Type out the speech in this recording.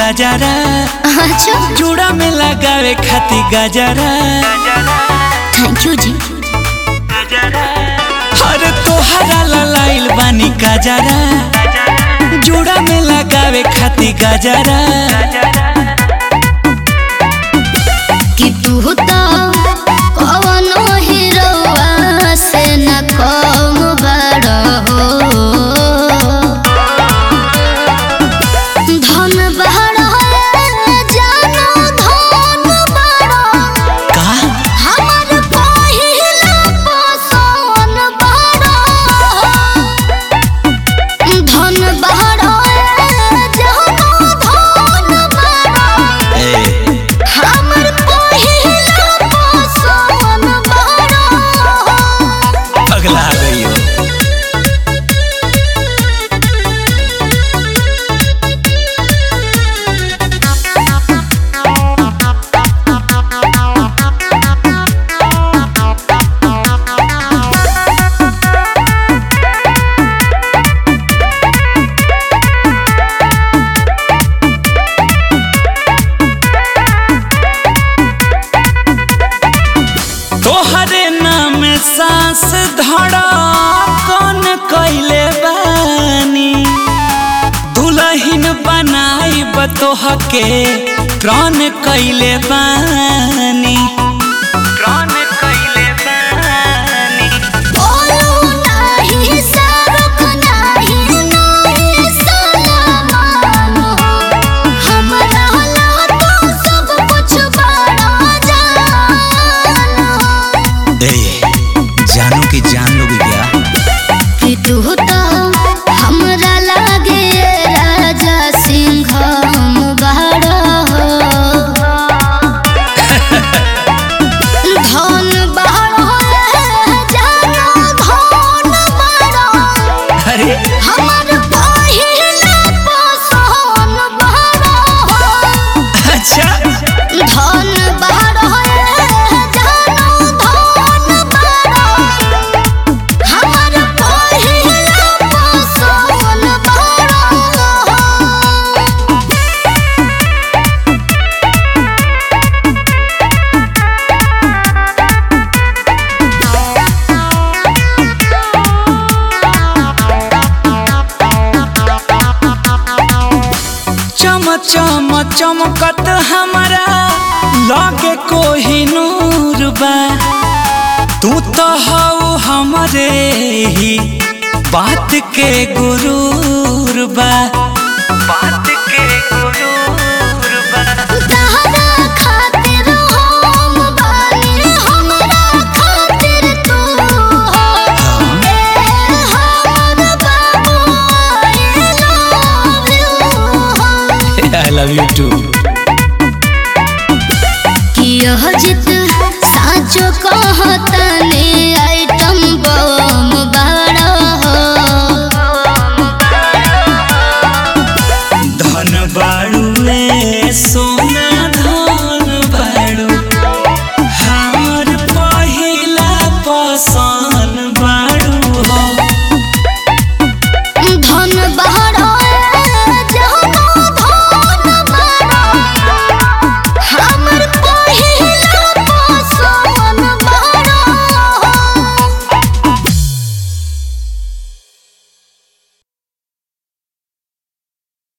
गजरा अच्छा चूड़ा में लगावे खाती गजरा थैंक यू जी अरे तोहरा ललाइल बानी गजरा चूड़ा में लगावे खाती गजरा कि तू तो कवनो हीरोवा से न कम बड़ हो धन बड़ जानो धन बड़ का हमर पहिला पसोन बड़ धन बड़ जानो धन बड़ ए हमर पहिला पसोन बड़ पगला गई हो तोहरे नाम सांस धड़ा कौन कैले बानी दुलहिन बनाई बतोह के प्राण कैले बानी प्राण कैले बानी बोलू नाही सरक नाही नाही सलामान हमरा ला तो सब कुछ बड़ा जान ए जानू की जान लोगे क्या कि तू तो हमरा लागे राजा सिंह बड़ा हो धन बड़ा जानो धन बड़ा अरे हमर पहिला पसोन बड़ा हो अच्छा धन बड़ा जानो धन बड़ा हमर पहिला पसोन बड़ा हो चम चम चमकत हमारा लागे कोही नूर बा तू तो हऊ हमरे ही बात के गुरूर बा बात के गुरूर बा तहरा खातिर हम बानी हमरा खातिर तू हो ए हमर बाबू I love you I love you too कि यह जित